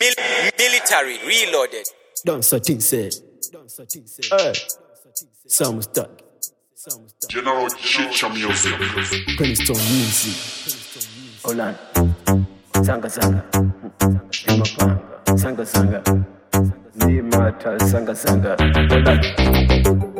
Mil- military reloaded. Don't certain said. Hey, some stuck. General Chicha Music. Princeton music. Olan Sanga sanga Imapanga Sanga sanga Nimata sanga sanga Olan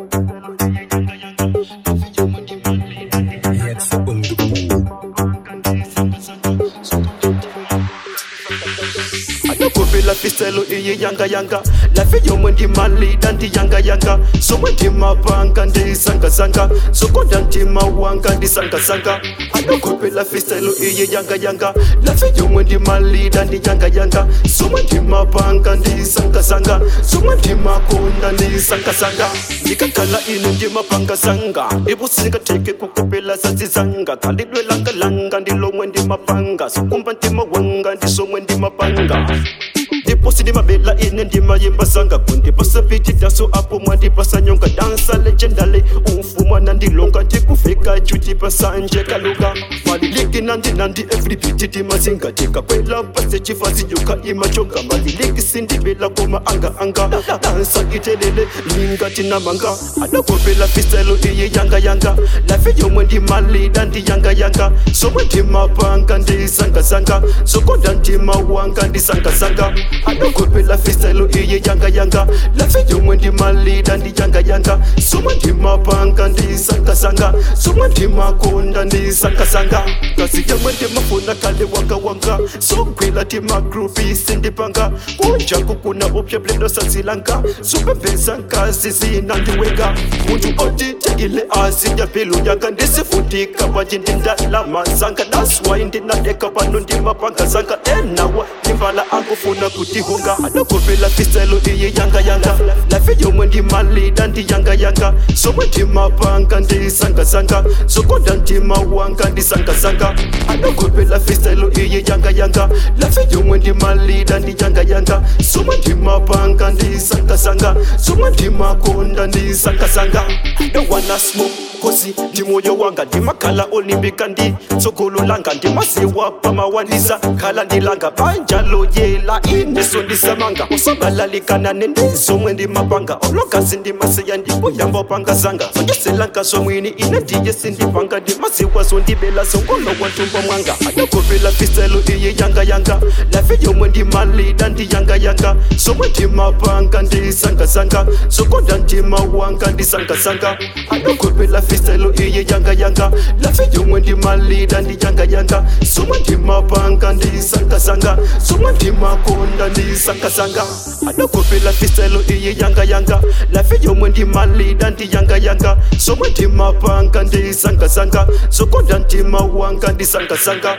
Anakope la fistelo iye yanga yanga La fiyo mwendi mali danti yanga yanga So mwendi mapanga ndi sanga sanga So konda ndi mawanga ndi sanga sanga Anakope la fistelo iye yanga yanga La fiyo mwendi mali danti yanga yanga So mwendi mapanga ndi sanga sanga So mwendi makonda ndi sanga sanga Ndikakhala ine ndi mapanga sanga Ibusinga teke kukupela sazizanga Khalidwe langa langa ndilomwe ndi mapanga Sukumba ndi mawanga ndisomwe ndi mapanga ndiposi ndimabela ine ndimayimba sanga kundipasa viti daso apo mwandipasa nyonga dansa legendale umfuma nandilonga ndikufika jutipasa nje kaluka maliliki nandi nandi everybiti timazinga tikakwela pase chifazinyuka imachoka maliliki sindibela koma anga anga dansa itelele lingati namanga anakopela fistelo iye yanga yanga lafi yomwe ndimalida ndi yanga yanga somwe ndimapanga ndisangazanga sokonda ndimawanga ndisangazanga anakopela fistelo iye yanga yanga lafi yomwe ndimalida ndi yanga yanga somwe ndimapanga ndisangazanga somwe ndimakonda ndisangazanga kasi yamwe ndimafuna kale wanga wanga sogwila timagrupi sindipanga kunjaku kuna upyeblelo sazilanga supembeza nkazi zinandiwenga muntu otitekile azinya pelu yanga ndisifutika wanje ndindalama zanga naswai ndinadeka pano ndimapanga zanga enawa ndimvala akufuna kutihunga anakopela fistelo iye yanga yanga lafi yomwe ndimalida ndi yanga yanga somwe ndimapanga ndisangazanga sokonda ndimawanga ndisangazanga anakopela fistelo iye yanga yanga lafi yomwe ndimalida ndi yanga yanga somwe ndimapanga ndisangazanga somwe ndimakonda ndisangazanga don't wanna smoke kosi ndi moyo wanga ndimakhala olimbika ndi tsogolo langa ndimaziwa pamawanisa khala ndilanga banjalo yela ineso ndisamanga usabalalikana nendizomwe ndimapanga olokasi ndimasiya ndikuyamba panga zanga zonyeselanga zomwini ine ndiye sindipanga ndimaziwa zondibela zongolowa ntumbo mwanga anakopela fistelo iye yanga yanga lafi yomwe ndimalida ndi yanga yanga somwe ndimapanga ndisangazanga zokonda ndimawanga ndisangazanga anakopela fistelo iye yanga yanga lafi yomwe ndimalida ndi yanga yanga somwe ndimapanga ndisangazanga somwe ndimakonda ndisangazanga anakopela fistelo iye yanga yanga lafi yomwe ndimalida ndi yanga yanga somwe ndimapanga ndisangazanga zokonda ndimawanga ndisangazanga